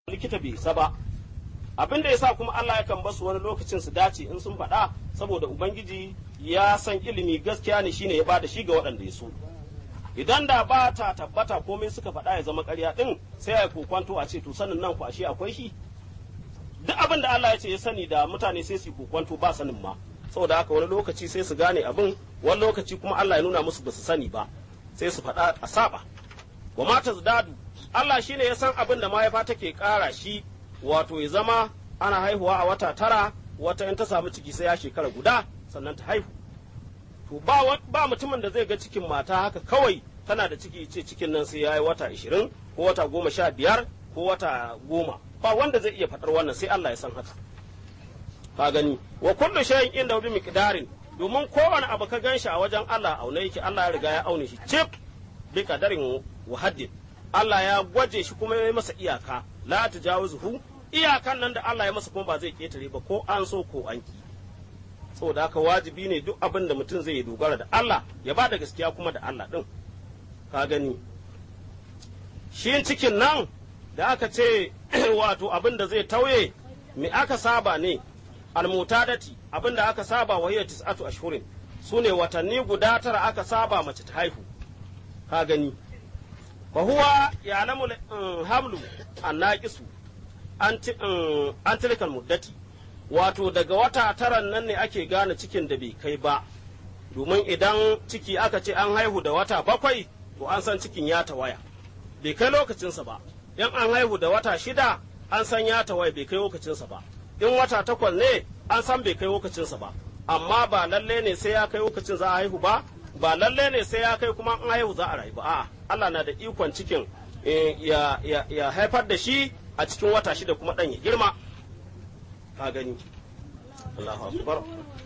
likita bai isa ba abin da yasa kuma Allah yakan basu wani lokacin su dace in sun faɗa saboda ubangiji ya san ilimi gaskiya ne shine ya bada shi ga waɗanda ya so idan da ba ta tabbata komai suka faɗa ya zama ƙarya ɗin sai ya kokwanto a ce to sanin nan ku ashe akwai shi duk abin da Allah ya ce ya sani da mutane sai su kokwanto ba sanin ma saboda haka wani lokaci sai su gane abin wani lokaci kuma Allah ya nuna musu ba su sani ba sai su faɗa a saba wa mata dadu Allah shine ya san abin da mahaifa take ƙara shi wato ya zama ana haihuwa a wata tara wata in ta samu ciki sai ya shekara guda sannan ta haihu to ba, ba mutumin da zai ga cikin mata haka kawai tana da ciki ce cikin nan sai ya yi wata ashirin ko wata goma sha biyar ko wata goma ba wanda zai iya faɗar wannan sai Allah ya san haka ka gani wa kullu shay'in inda bi miqdarin domin kowane abu ka ganshi a wajen Allah aune yake Allah ya riga ya aune shi cif bi qadarin wa haddin Allah ya gwaje shi kuma ya yi masa iyaka la tajawizuhu iyakan nan da Allah ya masa kuma ba zai ketare ba ko an so ko an ki saboda haka wajibi ne duk abin da mutum zai dogara da Allah ya ba da gaskiya kuma da Allah din ka gani shi cikin nan da aka ce wato abin da zai tauye me aka saba ne almutadati abin da aka saba wa hiya tis'atu ashhurin sune watanni guda tara aka saba mace ta haihu ka gani fa huwa ya'lamu hamlu annaqisu an tilkal muddati wato daga wata taran nan ne ake gane cikin da bai kai ba domin idan ciki aka ce an haihu da wata bakwai to an san cikin ya tawaya bai kai lokacinsa ba in an haihu da wata shida an san ya tawaya bai kai lokacinsa ba in wata takwas ne an san bai kai lokacinsa ba amma ba lalle ne sai ya kai lokacin za a haihu ba ba lalle ne sai ya kai kuma an haihu za a rayu ba a'a Allah na da ikon cikin ya haifar da shi a cikin wata shida kuma ɗan ya girma ka gani Allahu akbar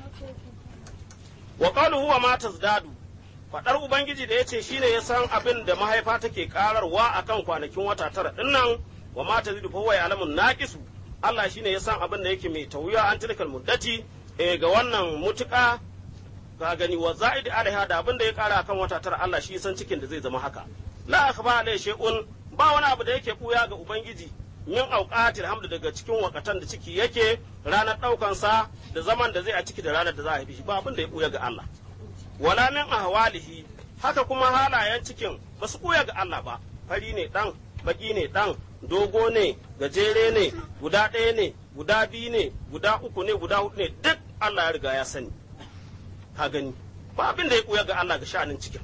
wa qaluhu wa ma tazdadu fadar ubangiji da yace shine ya san abin da mahaifa take kararwa akan kwanakin wata tara dinnan wa ma tazidu fa huwa ya'lamun naqisu Allah shine ya san abin da yake mai tawuya an tilkal muddati eh ga wannan mutuka ka gani wa za'id alaiha da abin da ya kara akan wata tara Allah shi san cikin da zai zama haka la akhba alai shay'un ba wani abu da yake buya ga ubangiji min auqatil hamdu daga cikin wakatan da ciki yake ranar daukan sa da zaman da zai a ciki da ranar da za a haifi shi ba abin da ya buya ga Allah wala min ahwalihi haka kuma halayen cikin ba su buya ga Allah ba fari ne dan baki ne dan dogo ne gajere ne guda ɗaya ne guda biyu ne guda uku ne guda hudu ne duk Allah ya riga ya sani ka gani ba abin da ya buya ga Allah ga sha'anin cikin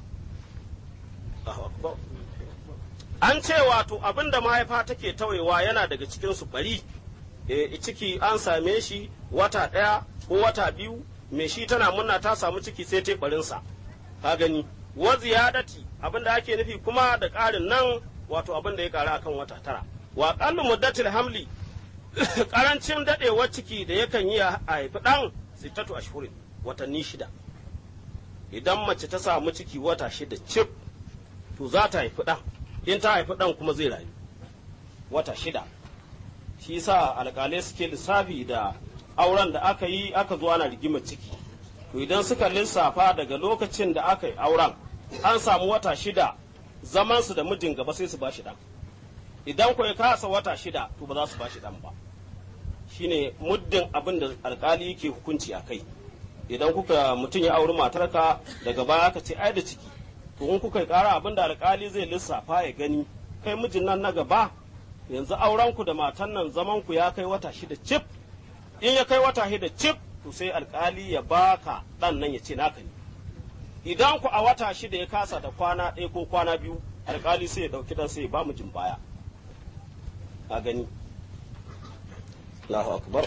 an ce wato abin da mahaifa take tawayewa yana daga cikin su bari e, ciki an same shi wata ɗaya ko wata biyu mai shi tana munna ta samu ciki sai ta barinsa ka gani wa ziyadati abin da ake nufi kuma da ƙarin nan wato abin da ya ƙara akan wata tara wa qallu muddatil hamli karancin dadewar ciki da yakan yi a haifi ɗan sittatu ashhurin watanni shida idan mace ta samu ciki wata shida cif to za ta haifi ɗan in ta haifi ɗan kuma zai rayu wata shida shi sa alƙalai suke lissafi da auren da aka yi aka zo ana rigimar ciki to idan suka lissafa daga lokacin da aka yi auren an samu wata shida zamansu da mijin gaba sai su ba shi ɗan idan ku ya kasa wata shida to ba za su ba shi ɗan ba shine muddin abin da alƙali yake hukunci a kai idan kuka mutum ya auri matarka daga baya aka ce ai da ciki to in kuka kara abin da alkali zai lissafa ya gani kai mijin nan na gaba yanzu auren ku da matan nan zaman ku ya kai wata shida cif in ya kai wata shida cif to sai alkali ya baka dan nan ya ce naka ne idan ku a wata shida ya kasa da kwana ɗaya ko kwana biyu alkali sai ya ɗauki dan sai ya ba mijin baya a gani Allahu akbar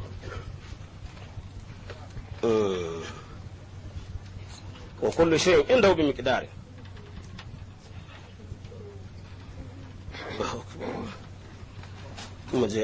wa kullu shay'in indahu bi miqdari مجھے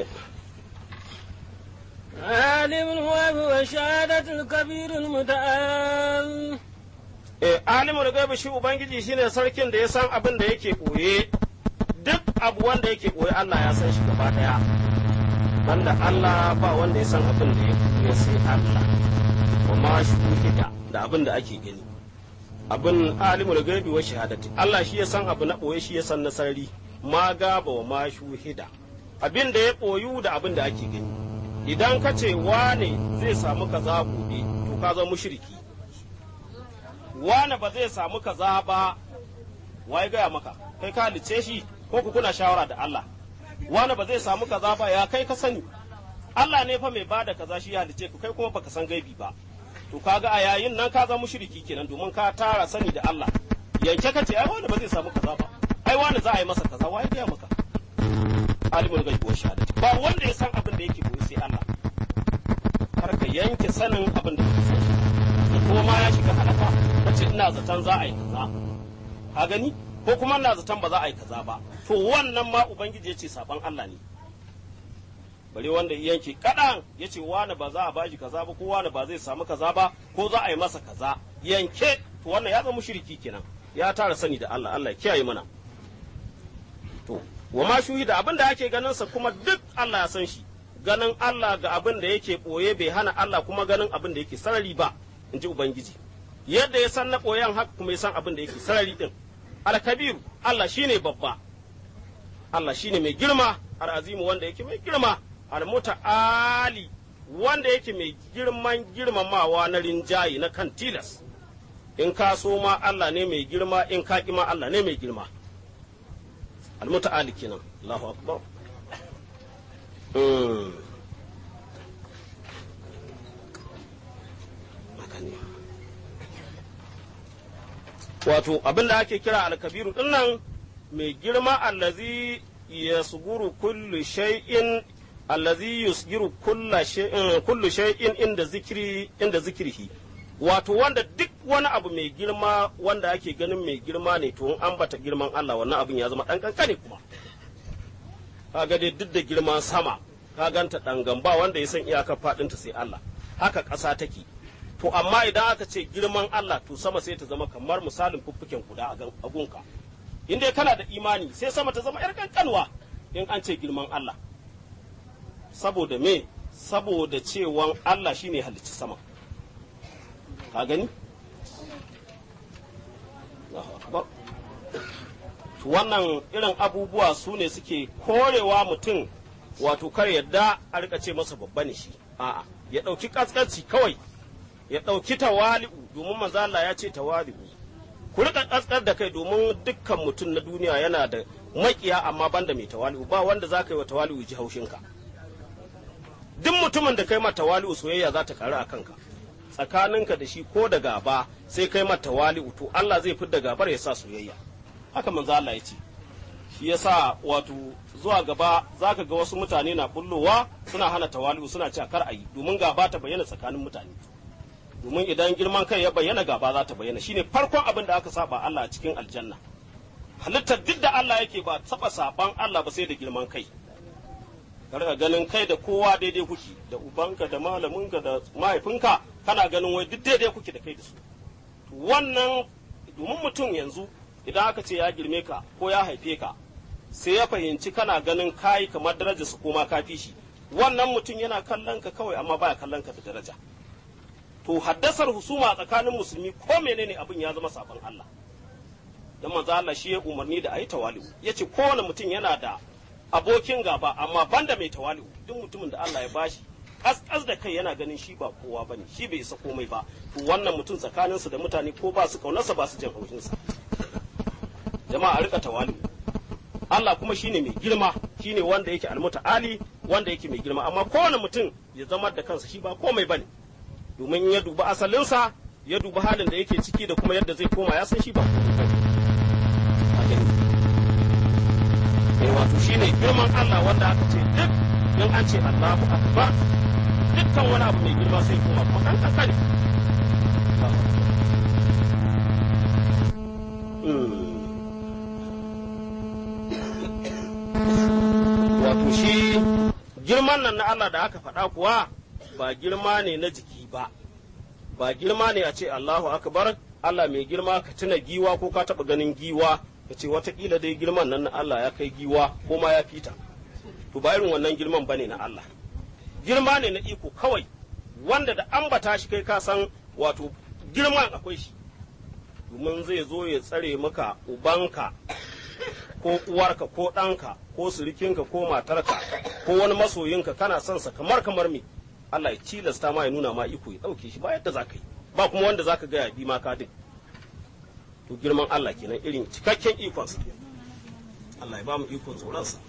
عالم الغيب والشهادة الكبير المتعال eh alimul gaibi shi ubangiji shine sarkin da ya san abin da yake koye duk abu wanda yake koye Allah ya san shi gaba daya banda Allah ba wanda ya san abin da yake koye sai Allah kuma shuhida da abin da ake gani abin alimul gaibi wa shahadati Allah shi ya san abu na boye shi ya san na sarari ma gaba wa ma shuhida abin da ya ɓoyu da abin da ake gani idan ka ce wane zai samu kaza gobe to ka zama mushriki wane ba zai samu kaza ba waye gaya maka kai ka halice shi ko ku kuna shawara da Allah wane ba zai samu kaza ba ya kai ka sani Allah ne fa mai bada kaza shi ya halice ku kai kuma baka san gaibi ba to kaga a yayin nan ka zama mushriki kenan domin ka tara sani da Allah yanke ka ce ai wani ba zai samu kaza ba ai wani za a yi masa kaza waye gaya maka alimul gaibi wa shahadati ba wanda ya san abin da yake koyi sai Allah har ka yanke sanin abin da kake sani da kuma ma ya shiga halaka kace ina zaton za a yi kaza ka gani ko kuma ina zaton ba za a yi kaza ba to wannan ma ubangiji ya ce saban Allah ne bare wanda ya yanke kadan ya ce wani ba za a bashi kaza ba ko wani ba zai samu kaza ba ko za a yi masa kaza yanke to wannan ya zama mushriki kenan ya tara sani da Allah Allah ya kiyaye mana to wa ma shuhida abin da ake ganin sa kuma duk Allah ya san shi ganin Allah ga abin da yake boye bai hana Allah kuma ganin abin da yake sarari ba in ji ubangiji yadda ya san na boyen haka kuma ya san abin da yake sarari din alkabiru Allah shine babba Allah shine mai girma al'azimu wanda yake mai girma almuta'ali wanda yake mai girman girmamawa na rinjaye na kan tilas in ka so ma Allah ne mai girma in ka ma Allah ne mai girma almuta'ali kenan Allahu akbar wato abin da ake kira alkabiru din nan mai girma allazi yasguru kullu shay'in allazi yusgiru kullu shay'in inda zikri inda zikrihi wato wanda duk wani abu mai girma wanda ake ganin mai girma ne to in ambata girman Allah wannan abin ya zama dan kankane kuma kaga dai duk da girman sama ka ganta dan gamba wanda ya san iyakar fadinta sai Allah haka ƙasa take to amma idan aka ce girman Allah to sama sai ta zama kamar misalin fuffuken kuda a gunka in dai kana da imani sai sama ta zama yar kankanwa in an ce girman Allah saboda me saboda cewan Allah shine halicci sama ka gani wannan irin abubuwa su ne suke korewa mutum wato kar yadda a rika ce masa babba ne shi a'a ya ɗauki ƙasƙanci kawai ya ɗauki tawali'u domin manzo Allah ya ce tawali'u ku rika ƙasƙar da kai domin dukkan mutum na duniya yana da maƙiya amma banda mai tawali'u ba wanda za ka yi wa tawali'u ji haushinka duk mutumin da kai ma tawali'u soyayya za ta karu a kanka tsakaninka da shi ko da gaba sai kai mata tawali'u to Allah zai fidda gabar ya sa soyayya haka manzo Allah ya ce shi yasa wato zuwa gaba zaka ga wasu mutane na bullowa suna hana tawali'u suna cewa kar ayi domin gaba ta bayyana tsakanin mutane domin idan girman kai ya bayyana gaba za ta bayyana shine farkon abin da aka saba Allah a cikin aljanna halittar duk da Allah yake ba taba saban Allah ba sai da girman kai ka ganin kai da kowa daidai kuke da ubanka da malaminka da mahaifinka kana ganin wai duk daidai kuke da kai da su wannan domin mutum yanzu idan aka ce ya girme ka ko ya haife ka sai ya fahimci kana ganin kayi kamar daraja su koma ka fi shi wannan mutum yana kallon ka kawai amma baya kallon ka da daraja to haddasar husuma tsakanin musulmi ko menene abin ya zama sabon Allah dan manzo Allah shi ya umarni da ayi tawali'u yace kowane mutum yana da abokin gaba amma banda mai tawali'u duk mutumin da Allah ya bashi kaskas da kai yana ganin shi ba kowa bane shi bai isa komai ba to wannan mutum tsakanin su da mutane ko ba su kaunarsa ba su jin haushin sa jama'a a rika tawali'u Allah kuma shine mai girma shine wanda yake almuta'ali wanda yake mai girma amma kowane mutum ya zama da kansa shi ba komai bane domin ya duba asalinsa ya duba halin da yake ciki da kuma yadda zai koma ya san shi ba komai bane wato shine girman Allah wanda aka ce duk in an ce Allahu akbar dukkan wani abu mai girma sai kuma kuma kan kankani wato shi girman nan na Allah da aka faɗa kuwa ba girma ne na jiki ba ba girma ne a ce Allahu akbar Allah mai girma ka tuna giwa ko ka taɓa ganin giwa ka ce watakila dai girman nan na Allah ya kai giwa ko ma ya fita to ba irin wannan girman bane na Allah girma ne na iko kawai wanda da ambata shi kai ka san wato girman akwai shi domin zai zo ya tsare maka ubanka ko uwarka ko ɗanka ko surikinka ko matarka ko wani masoyinka kana son sa kamar kamar me Allah ya cilasta ma ya nuna ma iko ya ɗauke shi ba yadda za ka yi ba kuma wanda za ka gaya bi ma ka din to girman Allah kenan irin cikakken ikonsa Allah ya ba mu ikon tsoronsa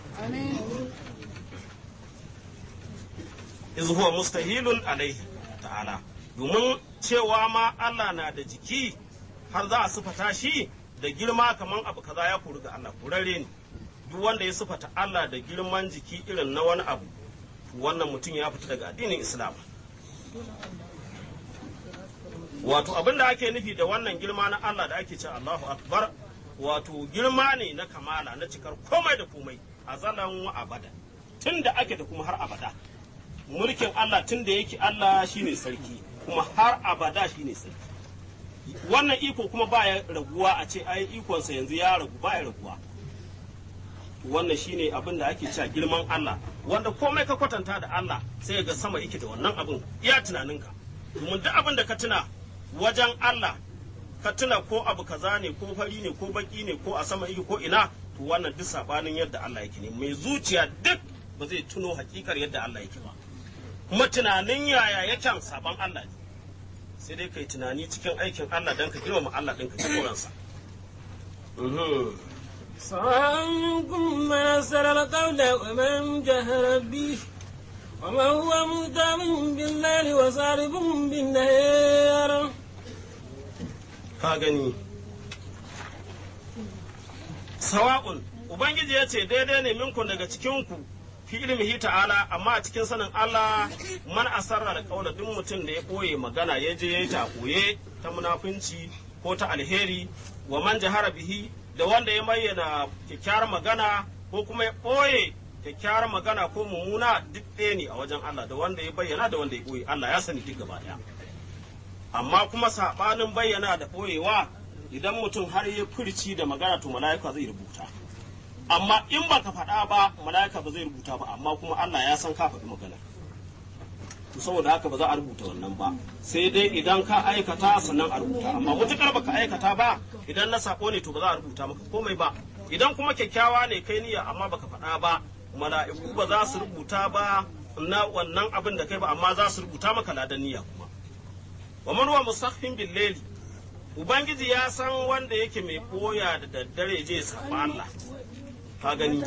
iz huwa mustahilun alaihi ta'ala domin cewa ma Allah na da jiki har za a sifata shi da girma kamar abu kaza ya kori ga Allah kurare ne duk wanda ya sifata Allah da girman jiki irin na wani abu wannan mutum ya fita daga addinin Islam wato abin da ake nufi da wannan girma na Allah da ake ce Allahu akbar wato girma ne na kamala na cikar komai da komai a zalan wa abada tun da ake da kuma har abada mulkin Allah tun da yake Allah shine sarki kuma har abada shine sarki wannan iko kuma baya raguwa a ce ai ikonsa yanzu ya ragu baya raguwa wannan shine abin da ake cewa girman Allah wanda komai ka kwatanta da Allah sai ga sama yake da wannan abin iya tunaninka domin duk abin da ka tuna wajen Allah ka tuna ko abu kaza ne ko fari ne ko baki ne ko a sama yake ko ina to wannan duk sabanin yadda Allah yake ne mai zuciya duk ba zai tuno hakikar yadda Allah yake ba kuma tunanin yaya yakan saban Allah ne sai dai kai tunani cikin aikin Allah dan ka girmama Allah ɗin ka ji tsoronsa. سواء منكم من أسر القول ومن جهر به ومن هو مهتم بالليل وسارب بالنهار Ka gani. Sawa'un, Ubangiji ya ce daidai ne minku daga cikinku fi ilmihi ta'ala amma a cikin sanin Allah man asarra da kaula duk mutum da ya ɓoye magana ya je ya yi ta ɓoye ta munafunci ko ta alheri wa man jahara bihi da wanda ya bayyana kyakkyawar magana ko kuma ya ɓoye kyakkyawar magana ko mummuna duk ɗaya ne a wajen Allah da wanda ya bayyana da wanda ya ɓoye Allah ya sani duk gaba ɗaya amma kuma saɓanin bayyana da ɓoyewa idan mutum har ya furci da magana to mala'ika zai rubuta amma in baka faɗa ba mala'ika ba zai rubuta ba amma kuma Allah ya san ka faɗi magana to saboda haka ba za a rubuta wannan ba sai dai idan ka aikata sannan a rubuta amma mutukar baka aikata ba idan na sako ne to ba za a rubuta maka komai ba idan kuma kyakkyawa ne kai niyya amma baka faɗa ba mala'iku ba za su rubuta ba na wannan abin da kai ba amma za su rubuta maka ladan niyya kuma wa man huwa musaffin bil layli ubangiji ya san wanda yake mai koya da daddare je saba Allah ka gani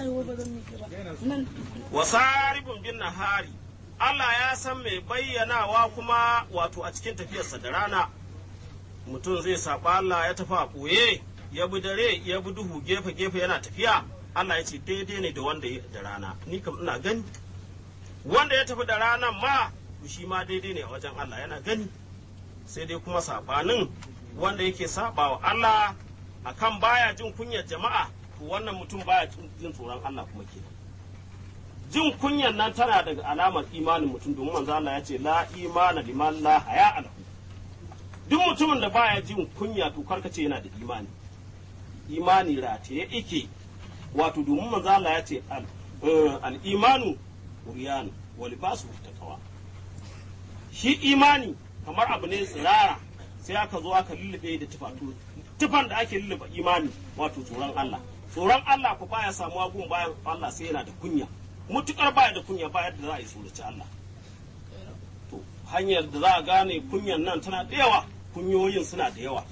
wasaribun bin nahari Allah ya san mai bayyanawa kuma wato a cikin tafiyarsa da rana mutum zai saba Allah ya tafi a ɓoye ya bi dare ya bi duhu gefe gefe yana tafiya Allah ya ce daidai ne da wanda ya da rana ni kam ina gani wanda ya tafi da ranan ma shi ma daidai ne a wajen Allah yana gani sai dai kuma sabanin wanda yake saba wa Allah akan baya jin kunyar jama'a to wannan mutum baya jin tsoron Allah kuma kenan jin kunyan nan tana daga alamar imanin mutum domin manzo Allah ya ce la imana liman la haya alahu duk mutumin da baya jin kunya to karkace yana da imani imani rataye ike wato domin manzo Allah ya ce al imanu uriyan wa libasu taqwa shi imani kamar abu ne tsirara sai aka zo aka lullube da tufa tufan da ake lullube imani wato tsoron Allah tsoron Allah ku baya samuwa gun bayan Allah sai yana da kunya mutukar baya da kunya baya da za a yi surace Allah to hanyar da za a gane kunyan nan tana da yawa kunyoyin suna da yawa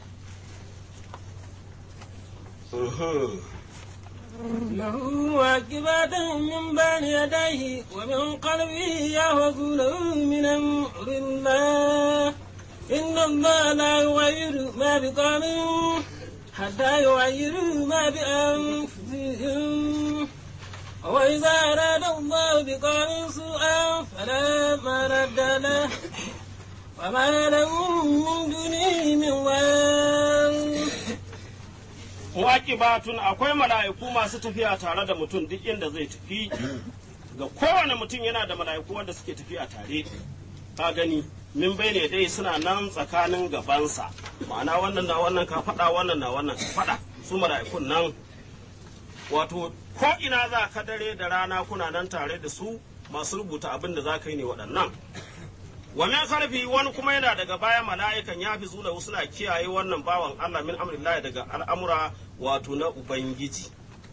له واجبات من بين يديه ومن قلبه يهوزونه من أمر الله إن الله لا يغير ما بقوم حتى يغيروا ما بأنفسهم وإذا أراد الله بقوم سوءا فلا مرد له وما لهم من دونه من وال mu'aqibatun akwai mala'iku masu tafiya tare da mutum duk inda zai tafi ga kowane mutum yana da mala'iku wanda suke tafiya tare ka gani min bai ne dai suna nan tsakanin gabansa ma'ana wannan na wannan ka faɗa wannan na wannan ka faɗa su mala'ikun nan wato ko ina za ka dare da rana kuna nan tare da su masu rubuta abin da za ka yi ne waɗannan wa min khalfi wani kuma yana daga baya mala'ikan ya fi zuna suna kiyaye wannan bawan Allah min amrillah daga al'amura wato na ubangiji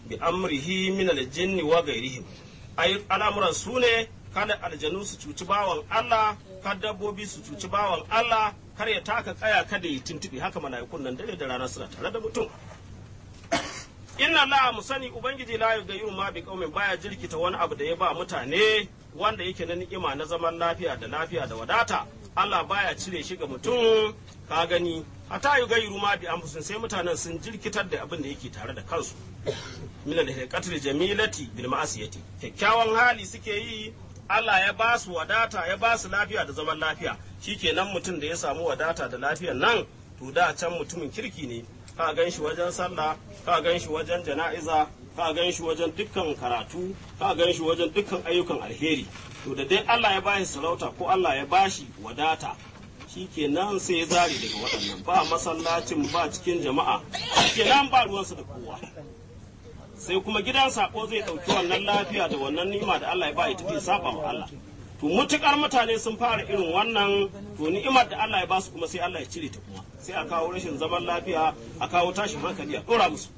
bi amrihi min aljinni wa ghairihim ai al'amuran su ne kada aljanu su cuci bawan Allah kada dabbobi su cuci bawan Allah kar ya taka kaya kada ya tuntuɓe haka mala'ikun nan dare da rana suna tare da mutum inna la mu sani ubangiji la yughayyiru ma bi qaumin baya jirkita wani abu da ya ba mutane wanda yake na ni'ima na zaman lafiya da lafiya da wadata Allah baya cire shi ga mutum ka gani hata yughayyiru ma bi anfusin sai mutanen sun jirkitar da abin da yake tare da kansu min al jamilati bil ma'asiyati kyakkyawan hali suke yi Allah ya ba su wadata ya ba su lafiya da zaman lafiya shikenan mutum da ya samu wadata da lafiyar nan to da can mutumin kirki ne ka gan shi wajen sallah ka gan shi wajen jana'iza ka gan shi wajen dukkan karatu ka gan shi wajen dukkan ayyukan alheri to da dai Allah ya bashi sarauta ko Allah ya bashi wadata shikenan sai ya zare daga waɗannan ba masallacin ba cikin jama'a shikenan ba ruwansu da kowa sai kuma gidan sako zai ɗauki wannan lafiya da wannan nima da Allah ya ba ya tafi saba wa Allah to mutukar mutane sun fara irin wannan to ni'imar da Allah ya ba su kuma sai Allah ya cire ta kuma sai a kawo rashin zaman lafiya a kawo tashin hankali a ɗora musu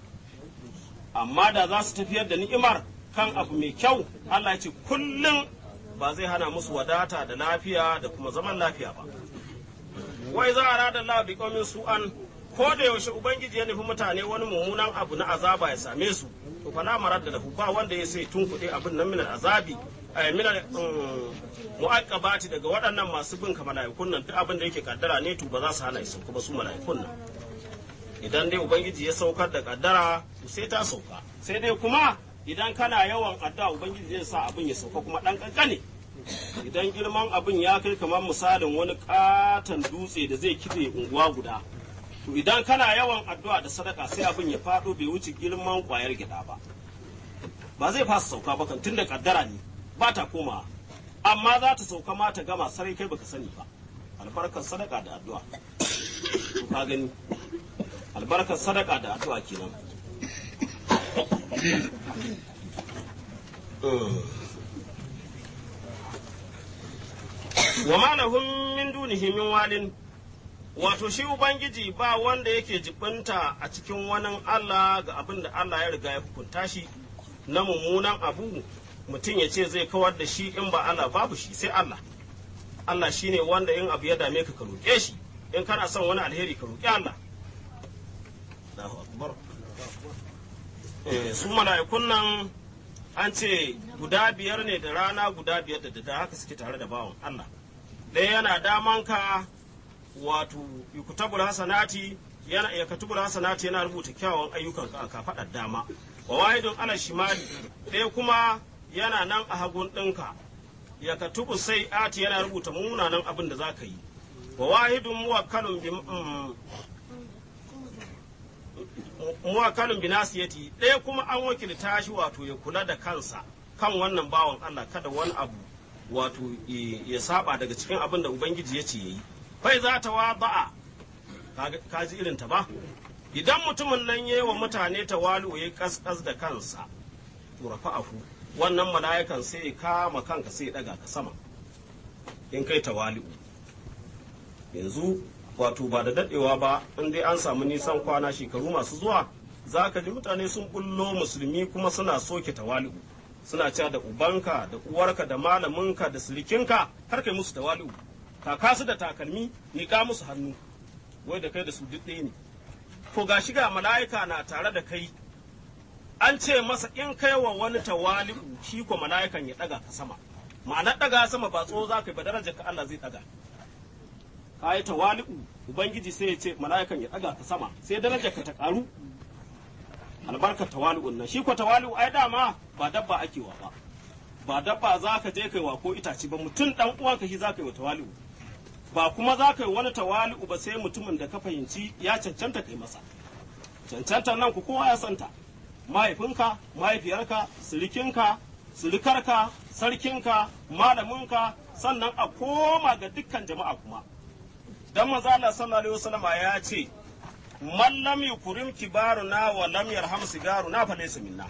amma da za su tafiyar da ni'imar kan abu mai kyau Allah ya ce kullum ba zai hana musu wadata da lafiya da kuma zaman lafiya ba wai za a rada Allah bi qaumin su'an ko da yaushe ubangiji ya nufi mutane wani mummunan abu na azaba ya same su to fa la maradda lahu ba wanda ya sai tunkuɗe abin nan min azabi ay min mu'aqqabati daga waɗannan masu bin ka mala'ikun nan duk abin da yake kaddara ne to ba za su hana su kuma su mala'ikun nan idan dai ubangiji ya saukar da kaddara to sai ta sauka sai dai kuma idan kana yawan addu'a ubangiji zai sa abin ya sauka kuma dan kankane idan girman abin ya kai kamar misalin wani katon dutse da zai kife unguwa guda to idan kana yawan addu'a da sadaka sai abin ya faɗo bai wuce girman ƙwayar gida ba ba zai fasa sauka ba kan tunda kaddara ne ba ta koma amma za ta sauka ma ta gama sarai kai baka sani ba albarkar sadaka da addu'a to ka gani albarkar sadaka da addu'a kenan wa ma lahum min dunihi min walin wato shi ubangiji ba wanda yake jibinta a cikin wani Allah ga abin da Allah ya riga ya hukunta shi na mummunan abu mutum ya ce zai kawar da shi in ba Allah babu shi sai Allah Allah shi ne wanda in abu ya dame ka ka roƙe shi in kana son wani alheri ka roƙi Allah su mala'ikun nan an ce guda biyar ne da rana guda biyar da da haka suke tare da bawan Allah ɗaya yana damanka wato yukutabul hasanati yana ya katubul hasanati yana rubuta kyawun ayyukan ka ka faɗa dama wa wahidun ala shimali ɗaya kuma yana nan a hagun ɗinka ya katubu sai ati yana rubuta munanan abin da za ka yi wa wahidun muwakkalun bi muwakkalun bi nasiyati ɗaya kuma an wakilta shi wato ya kula da kansa kan wannan bawan Allah kada wani abu wato ya saba daga cikin abin da ubangiji ya ce yayi fai za ta wa ba'a ka ji irin ta ba idan mutumin nan yi wa mutane tawalu ya kaskas da kansa to rafa'ahu wannan mala'ikan sai ya kama kanka sai ya daga ka sama in kai tawali'u yanzu wato ba da dadewa ba in dai an samu nisan kwana shekaru masu zuwa za ka ji mutane sun bullo musulmi kuma suna soke tawali'u suna cewa da ubanka da uwarka da malaminka da silikinka har kai musu tawali'u kaka su da takalmi miƙa musu hannu wai da kai da su duk ɗaya ne to ga shiga mala'ika na tare da kai an ce masa in kai wa wani tawali'u shi ko mala'ikan ya ɗaga ka sama ma'anar ɗaga sama ba tso za ka yi ba darajar ka Allah zai ɗaga ka yi tawali'u ubangiji sai ya ce mala'ikan ya ɗaga ka sama sai darajar ka ta ƙaru albarkar tawali'un nan shi ko tawali'u ai dama ba dabba ake wa ba ba dabba za ka je kai wa ko itace ba mutum dan uwanka shi za ka yi wa tawali'u ba kuma za ka yi wani tawali'u ba sai mutumin da ka fahimci ya cancanta kai masa cancantar nan ku kowa ya santa mahaifinka mahaifiyarka sirikinka sirikarka sarkinka malaminka sannan a koma ga dukkan jama'a kuma dan manzo Allah sallallahu alaihi wasallam ya ce man lam yukrim kibaruna wa lam yarham sigaruna fa laysa minna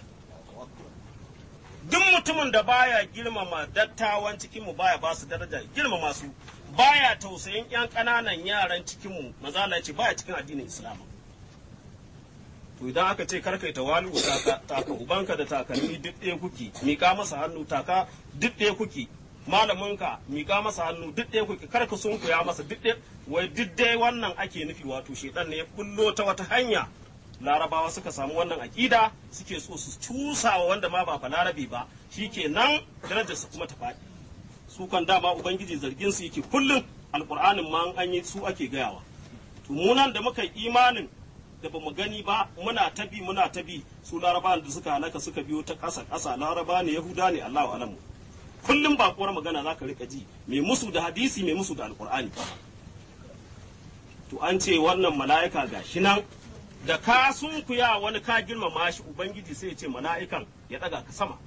duk mutumin da baya girmama dattawan cikinmu baya ba su daraja girmama su baya tausayin yan ƙananan yaran cikinmu mazala ce baya cikin addinin islam to idan aka ce kar kai tawali'u taka taka ubanka da takalmi duk ɗaya kuki mika masa hannu taka duk ɗaya kuki malaminka mika masa hannu duk ɗaya kuki kar ka sunkuya masa duk ɗaya wai duk dai wannan ake nufi wato shedan ne ya kullo ta wata hanya larabawa suka samu wannan aƙida suke so su cusa wa wanda ma ba balarabe ba shikenan darajarsa kuma ta faɗi su kan dama ubangiji zargin su yake kullum alƙur'anin ma an yi su ake gayawa to mu nan da muka yi imanin da ba mu gani ba muna ta bi muna ta bi su larabawan da suka halaka suka biyo ta ƙasa ƙasa laraba ne yahuda ne allahu alamu kullum ba kuwar magana za ka rika ji mai musu da hadisi mai musu da alƙur'ani to an ce wannan mala'ika ga shi nan da ka sunkuya wani ka girmama shi ubangiji sai ya ce mala'ikan ya ɗaga ka sama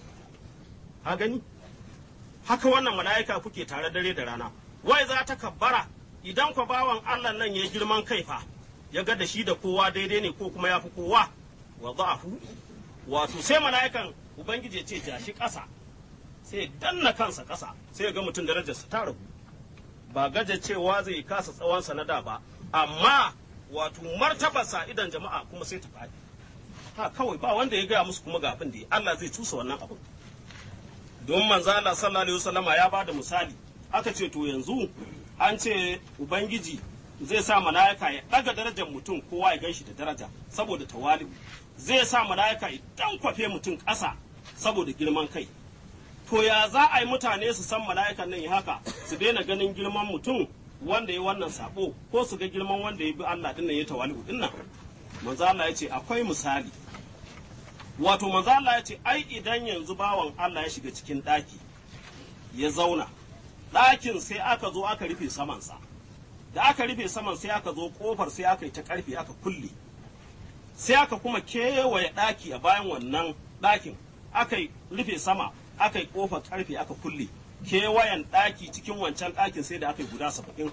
ka gani haka wannan mala'ika kuke tare dare da rana wai za ta kabbara idan kwa bawan Allah nan ya girman kai fa ya ga da shi da kowa daidai ne ko kuma ya fi kowa wa za'afu wato sai mala'ikan ubangiji ya ce ja shi ƙasa sai ya danna kansa ƙasa sai ya ga mutum darajarsa ta ragu ba gaja cewa zai kasa tsawonsa na da ba amma wato martabarsa idan jama'a kuma sai ta faɗi ha kawai ba wanda ya gaya musu kuma ga abin da Allah zai cusa wannan abin don manzo Allah sallallahu alaihi wasallama ya bada misali aka ce to yanzu an ce ubangiji zai sa mala'ika ya daga darajar mutum kowa ya ganshi da daraja saboda tawali'u zai sa mala'ika ya dan kwafe mutum ƙasa saboda girman kai to ya za a yi mutane su san mala'ikan nan ya haka su daina ganin girman mutum wanda ya wannan sabo ko su ga girman wanda ya bi Allah din nan ya tawali'u din nan manzo Allah ya ce akwai misali wato manzo Allah ya ce ai idan yanzu bawan Allah ya shiga cikin ɗaki ya zauna ɗakin sai aka zo aka rufe samansa da aka rufe saman sai aka zo kofar sai aka yi ta ƙarfe aka kulle sai aka kuma kewaye ɗaki a bayan wannan ɗakin aka rufe sama aka yi kofar ƙarfe aka kulle kewayen ɗaki cikin wancan ɗakin sai da aka yi guda saba'in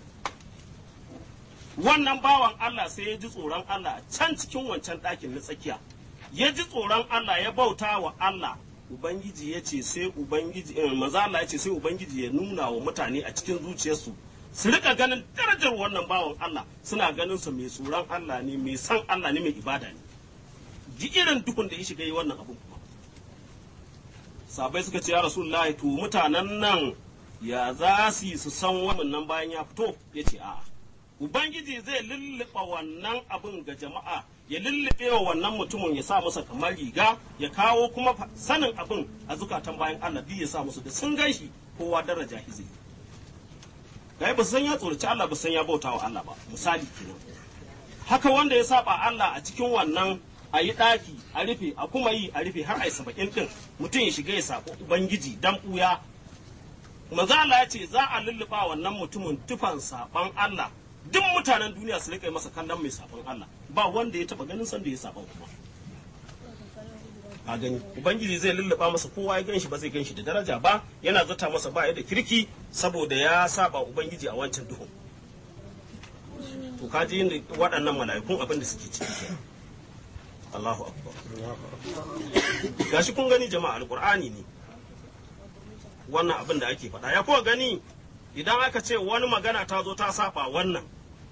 wannan bawan Allah sai ya ji tsoron Allah can cikin wancan ɗakin na tsakiya ya ji tsoron Allah ya bauta wa Allah Ubangiji ya ce sai Ubangiji eh, maza Allah ya ce sai Ubangiji ya nuna wa mutane a cikin zuciyarsu su rika ganin darajar wannan bawan Allah suna ganin sa mai tsoron Allah ne mai san Allah ne mai ibada ne ji irin dukun da ya shiga yi wannan abun kuma sabai suka ce ya rasulullahi to mutanen nan ya za su yi su san wannan nan bayan ya fito ya ce a'a ubangiji zai lulluɓa wannan abin ga jama'a ya lullube wa wannan mutumin ya sa masa kamar riga ya kawo kuma sanin abin a zukatan bayan Allah biyu ya sa musu da sun gan shi kowa daraja hizi kai ba san ya tsoraci Allah ba san ya bauta wa Allah ba misali kenan haka wanda ya saba Allah a cikin wannan a yi ɗaki a rufe a kuma yi a rufe har a yi saba'in ɗin mutum ya shiga ya sako ubangiji dan ɓuya manzo Allah ya ce za a lulluɓa wannan mutumin tufan saban Allah duk mutanen duniya su rika masa kallon mai saban Allah ba wanda ya taba ganin sanda ya saban kuma a gani ubangiji zai lulluɓa masa kowa ya ganshi ba zai ganshi da daraja ba yana zata masa ba ya da kirki saboda ya saba ubangiji a wancan duhun to kaji yin waɗannan mala'ikun abin da suke ciki kenan Allahu akbar gashi kun gani jama'a alqur'ani ne wannan abin da ake faɗa ya kuwa gani idan aka ce wani magana ta zo ta saba wannan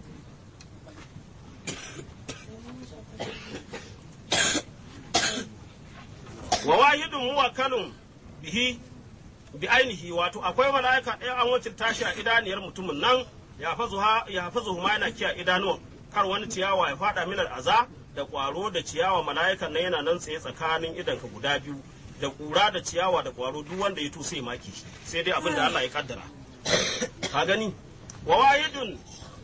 wa wahidun muwakkalun bihi bi ainihi wato akwai mala'ika ɗaya an wacin tashi a idaniyar mutumin nan ya fazu ma yana kiya idanuwan kar wani ciyawa ya fada minar aza da ƙwaro da ciyawa mala'ikan nan yana nan tsaye tsakanin idanka guda biyu da ƙura da ciyawa da ƙwaro duk wanda ya to sai maki sai dai abin da Allah ya kaddara ka gani wa wahidun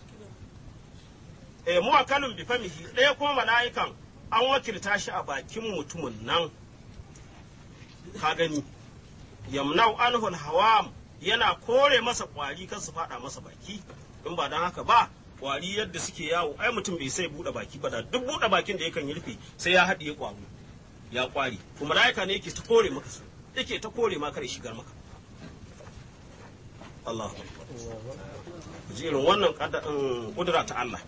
eh muwakkalun bi famihi ɗaya kuma mala'ikan an wakilta shi a bakin mutumin nan ka gani yamnau anhul hawam yana kore masa kwari kan su fada masa baki in ba dan haka ba kwari yadda suke yawo ai mutum bai sai bude baki ba da duk bude bakin da yakan yi rufe sai ya haɗiye kwaro ya kwari kuma malaika ne yake ta kore maka su yake ta kore maka da shigar maka Allahu akbar jirin wannan kudura ta Allah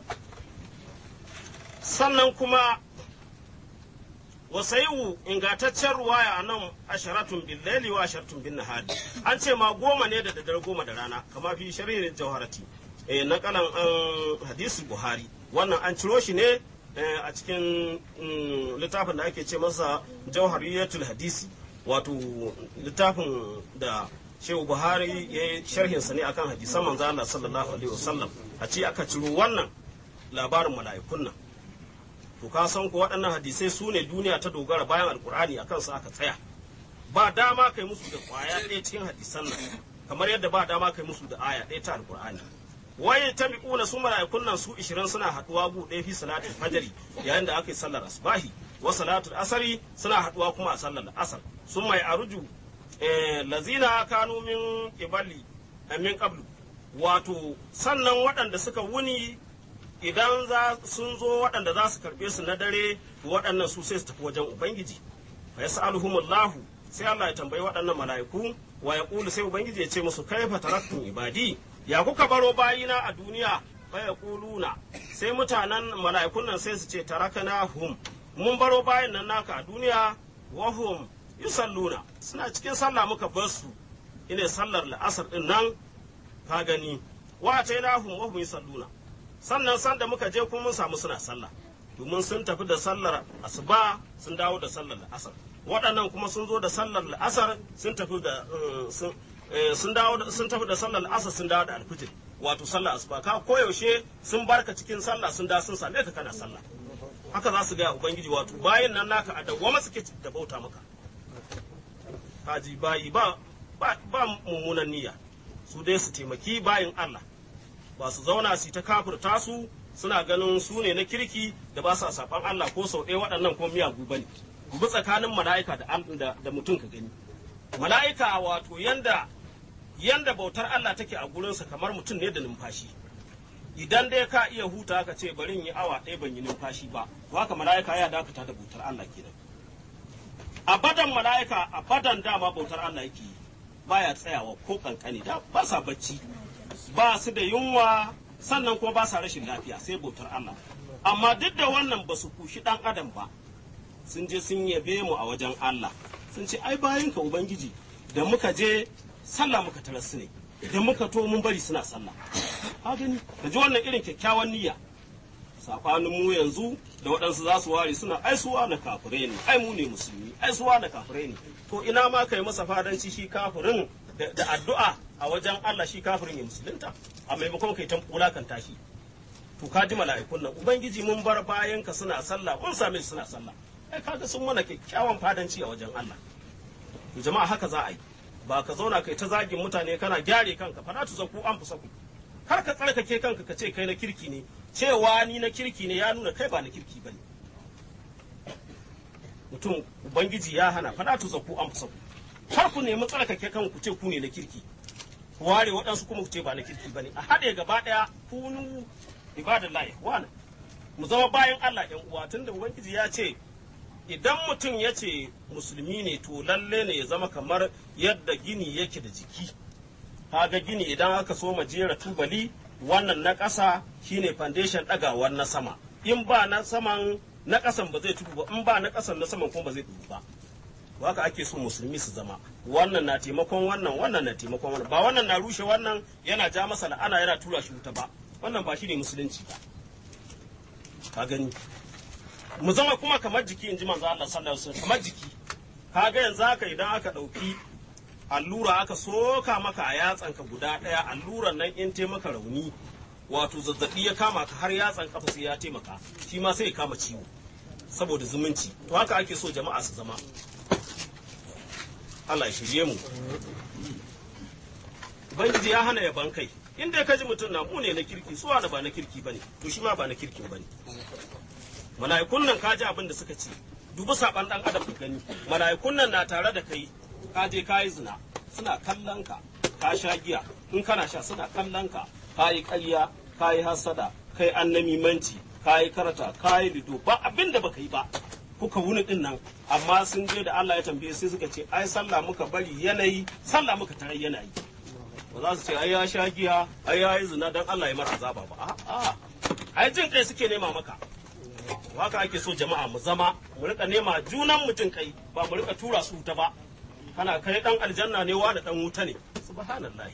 sannan kuma wasaiwu ingantaccen ruwaya a nan asharatun bin laili wa asharatun bin nahari an ce ma goma ne da daddare goma da rana kama fi sharhin jawharati eh na kalan an hadisi buhari wannan an ciro shi ne a cikin littafin da ake ce masa jauhariyatul hadisi wato littafin da shehu buhari ya yi sharhinsa ne akan hadisan manzo Allah sallallahu alaihi wasallam a ce aka ciro wannan labarin mala'ikun nan to ka san ko waɗannan hadisai su ne duniya ta dogara bayan alkur'ani a kansu aka tsaya ba dama kai musu da kwaya ɗaya cikin hadisan nan kamar yadda ba dama kai musu da aya ɗaya ta alkur'ani waye ta miƙuna su mala'ikun nan su ishirin suna haɗuwa gu ɗaya fi salatul fajri yayin da aka yi sallar asbahi wa salatul asari suna haɗuwa kuma a sallar asar sun mai aruju lazina kanu min qibali min qablu wato sannan waɗanda suka wuni idan za sun zo waɗanda za su karɓe su na dare waɗannan su sai su tafi wajen ubangiji fa yas'aluhumullahu sai Allah ya tambayi waɗannan mala'iku wa ya ƙulu sai ubangiji ya ce musu kaifa taraktum ibadi ya kuka baro bayina a duniya fa ya ƙuluna sai mutanen mala'ikun nan sai su ce tarakana hum mun baro bayin nan naka a duniya wa hum yusalluna suna cikin sallah muka bar su ine sallar la'asar din nan ka gani wa atainahum wa hum yusalluna sannan sanda muka je kuma mun samu suna sallah domin sun tafi da sallar asuba sun dawo da sallar la'asar waɗannan kuma sun zo da sallar la'asar sun tafi da sun dawo sun tafi da sallar la'asar sun dawo da alfijir wato sallar asuba ka koyaushe sun barka cikin sallah sun da sun same ka kana sallah haka za su ga ubangiji wato bayan nan naka a dawwama suke da bauta maka kaji bayi ba ba mummunan niyya su dai su taimaki bayin Allah ba su zauna su ta kafirta su suna ganin su ne na kirki da ba sa saban Allah ko sau ɗaya waɗannan kuma miyagu bane bi tsakanin mala'ika da, da, mutum ka gani mala'ika wato yanda yanda bautar Allah take a gurinsa kamar mutum ne da numfashi idan dai ka iya huta ka ce bari in yi awa ɗaya ban yi numfashi ba to haka mala'ika ya dakata da bautar Allah kenan abadan mala'ika abadan dama bautar Allah yake yi baya tsayawa ko kankani da ba sa bacci ba su da yunwa sannan kuma ba sa rashin lafiya sai bautar Allah amma duk da wannan ba su kushi dan adam ba sun je sun yabe mu a wajen Allah sun ce ai bayan ka ubangiji da muka je sallah muka tarar su ne da muka to mun bari suna sallah ka gani ka ji wannan irin kyakkyawan niyya sabanin mu yanzu da waɗansu za su ware suna ai suwa na kafirai ne ai mu ne musulmi ai suwa na kafirai ne to ina ma kai masa fadanci shi kafirin da addu'a a wajen Allah shi kafirin ya musulunta a maimakon kai tan kan tashi to ka ji mala'ikun nan ubangiji mun bar bayan ka suna sallah mun same suna sallah ai kaga sun mana kyakkyawan fadanci a wajen Allah to jama'a haka za a yi ba ka zauna kai ta zagin mutane kana gyare kanka fa tu zaku an fusaku kar ka tsarkake kanka ka ce kai na kirki ne cewa ni na kirki ne ya nuna kai ba na kirki bane mutum ubangiji ya hana fa tu zaku an fusaku kar ku nemi tsarkake kanku ku ce ku ne na kirki ku ware waɗansu kuma ku ce ba na kirki bane a haɗe gaba ɗaya kunu ibadallahi wana mu zama bayan Allah ƴan uwa tunda ubangiji ya ce idan mutum ya ce musulmi ne to lalle ne ya zama kamar yadda gini yake da jiki kaga gini idan aka so ma jera tubali wannan na ƙasa shine foundation ɗagawar na sama in ba na saman na ƙasan ba zai tudu ba in ba na ƙasan na saman kuma ba zai tudu ba haka ake so musulmi su zama wannan na taimakon wannan wannan na taimakon wannan ba wannan na rushe wannan yana ja masa la'ana yana tura shi wuta ba wannan ba shine musulunci ba ka gani mu zama kuma kamar jiki in ji manzo Allah sallallahu alaihi wasallam kamar jiki kaga yanzu haka idan aka dauki allura aka soka maka a yatsanka guda daya alluran nan in te maka rauni wato zazzabi ya kama ka har yatsan kafa sai ya taimaka shi ma sai ya kama ciwo saboda zumunci to haka ake so jama'a su zama Allah ya shirye mu Ubangiji ya hana yaban kai in dai ka ji mutum na mu ne na kirki suwa da ba na kirki bane to shi ma ba na kirki bane mala'ikun nan ka ji abin da suka ce dubi saban dan adam ka gani mala'ikun nan na tare da kai ka je ka yi zina suna kallon ka ka sha giya in kana sha suna kallon ka ka yi ƙarya ka yi hasada kai annamimanci ka yi karata ka yi lido ba abin da baka yi ba kuka wuni din nan amma sun je da Allah ya tambaye sai suka ce ai sallah muka bari yanayi sallah muka tarar yanayi ba za su ce ai ya sha giya ai ya yi zina dan Allah ya mara azaba ba a'a ai jin kai suke nema maka haka ake so jama'a mu zama mu rika nema junan mutum kai ba mu rika tura su wuta ba kana kai dan aljanna ne wa da dan wuta ne subhanallahi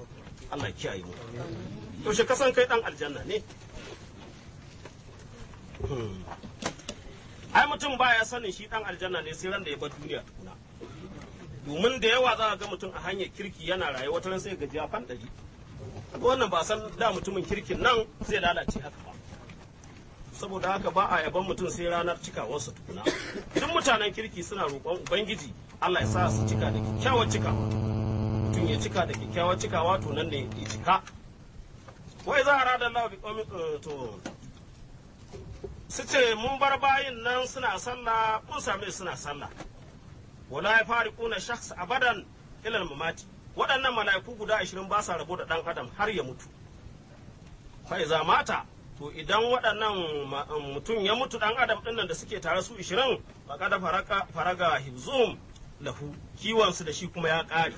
Allah ya kiyaye mu yaushe kasan kai dan aljanna ne ai mutum baya sanin shi dan aljanna ne sai ran da ya bar duniya tukuna domin da yawa za ga mutum a hanyar kirki yana raye wata ran sai gaji ya fandari wannan ba san da mutumin kirkin nan zai lalace haka ba saboda haka ba a yaban mutum sai ranar cikawarsa tukuna duk mutanen kirki suna roƙon ubangiji Allah ya sa su cika da kyakkyawar cikawa mutum ya cika da kyakkyawar cikawa to nan ne ya cika wai za a rada Allah bi qaumin to su ce mun bar bayin nan suna sallah mun same suna sallah wala ya fari kuna shakhs abadan ilal mamati waɗannan mala'iku guda ashirin ba sa rabo da ɗan adam har ya mutu fa iza mata to idan waɗannan mutum ya mutu ɗan adam ɗin nan da suke tare su ishirin ba kada faraga hibzum lahu kiwonsu da shi kuma ya ƙare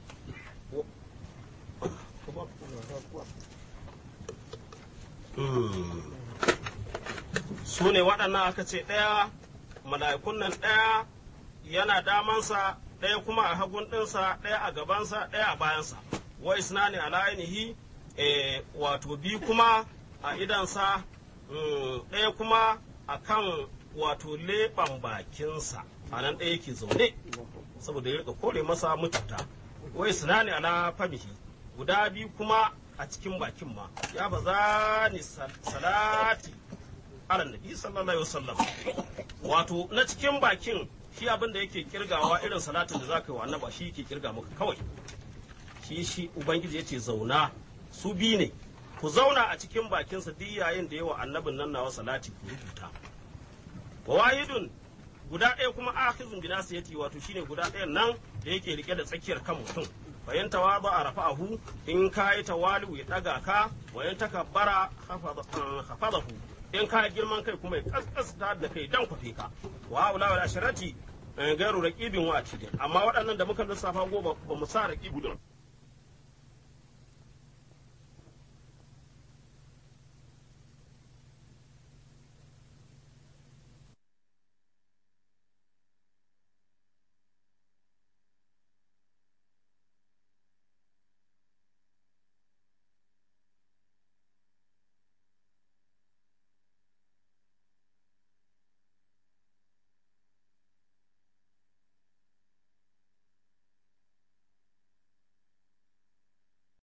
su ne waɗannan aka ce ɗaya mala'ikun nan ɗaya yana damansa ɗaya kuma a hagun ɗinsa ɗaya a gabansa ɗaya a bayansa wa isnani ala ainihi wato bi kuma a idansa ɗaya kuma a kan wato leɓen bakinsa a nan ɗaya ke zaune saboda ya rika kore masa mutunta wa isnani ala famihi guda biyu kuma a cikin bakin ma ya ba za ni salati ala nabi sallallahu alaihi wasallam wato na cikin bakin shi abin da yake kirgawa irin salatin da zaka yi wa annaba shi yake kirga maka kawai shi shi ubangiji yace zauna su bi ne ku zauna a cikin bakinsa duk yayin da yawa annabin nan nawa salati ku rubuta wa wahidun guda ɗaya kuma akhizun bi nasiyati wato shine guda ɗayan nan da yake rike da tsakiyar kan mutum bayan tawaba a rafa'ahu in ka yi tawali'u ya ɗaga ka wayan takabbara hafadahu in ka girman kai kuma ya kaskasta da kai dan kwafe ka wa haula wal asharati gairu raqibin wa atidin amma waɗannan da muka lissafa goma ba mu sa raqibu din